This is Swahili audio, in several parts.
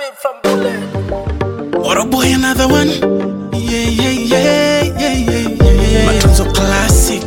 running from bullet. What a boy, another one. Yeah, yeah, yeah, yeah, yeah, yeah. Matunzo classic.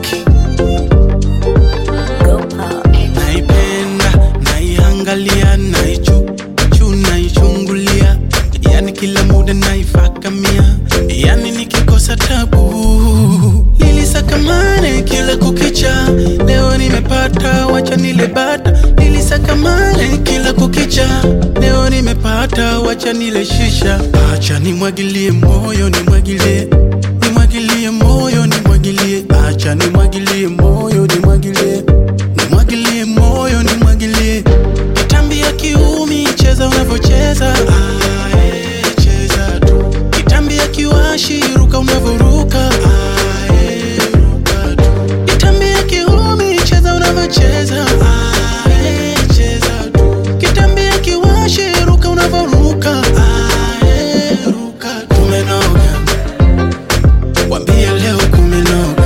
Go pop. Naipenda, naiangalia, naichu, chu, naichungulia. Yani kila muda naifakamia. Yani nikikosa tabu. Nilisakamane kila kukicha. Leo nimepata, wacha nile bata. Nilisakamane kila kukicha. Leo nimepata, wacha nile shisha. Acha nimwagilie moyo, nimwagilie. Nimwagilie moyo, nimwagilie. Acha nimwagilie moyo, nimwagilie. Nimwagilie moyo, nimwagilie. Kitambi ya kiumi, cheza unavyocheza. Ah, eh, cheza tu. Kitambi ya kiwashi, ruka unavyoruka. Ah, eh, ruka tu. Kitambi ya kiumi, cheza unavyocheza. Ah, eh, cheza tu. Kitambi ya kiwashi, ruka unavyoruka. Ah, eh, ruka tu. Kumenoga. Wambie leo kumenoga.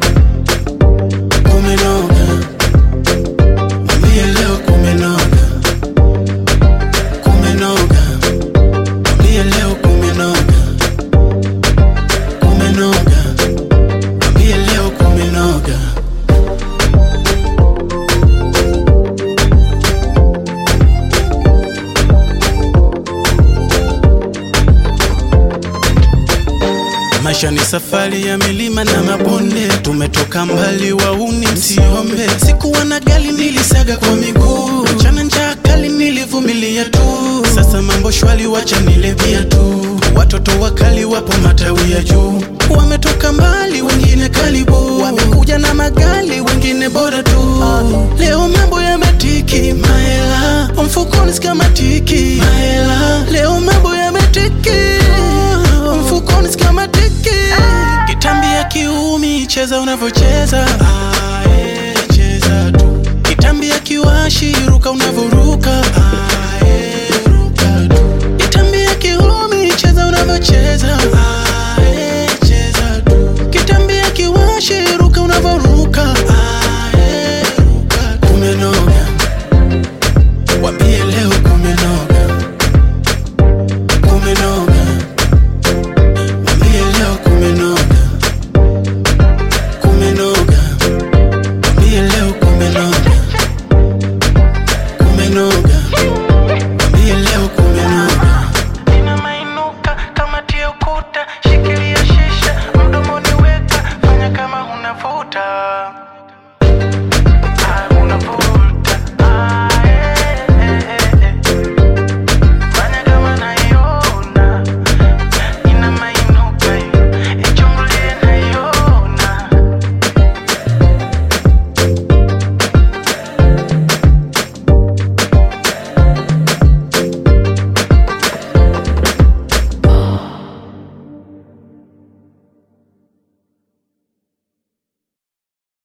Kumenoga. Wambie leo kumenoga. Kumenoga. Wambie leo kumenoga. Kumenoga. Wambie leo kumenoga. Maisha ni safari ya milima na mabonde, tumetoka mbali, wauni msiombe. Sikuwa na gari, nilisaga kwa miguu, chana njaa kali, nilivumilia tu. Sasa mambo shwali, wacha nilevia tu. Watoto wakali wapo matawi ya juu, wametoka mbali, wengine karibu, wamekuja na magali, wengine bora tu. Leo mambo yametiki, mahela mfukoni sikamatiki, mahela leo mambo yametiki mfukoni sikamatiki. Kitambi ya kiumi, cheza unavyocheza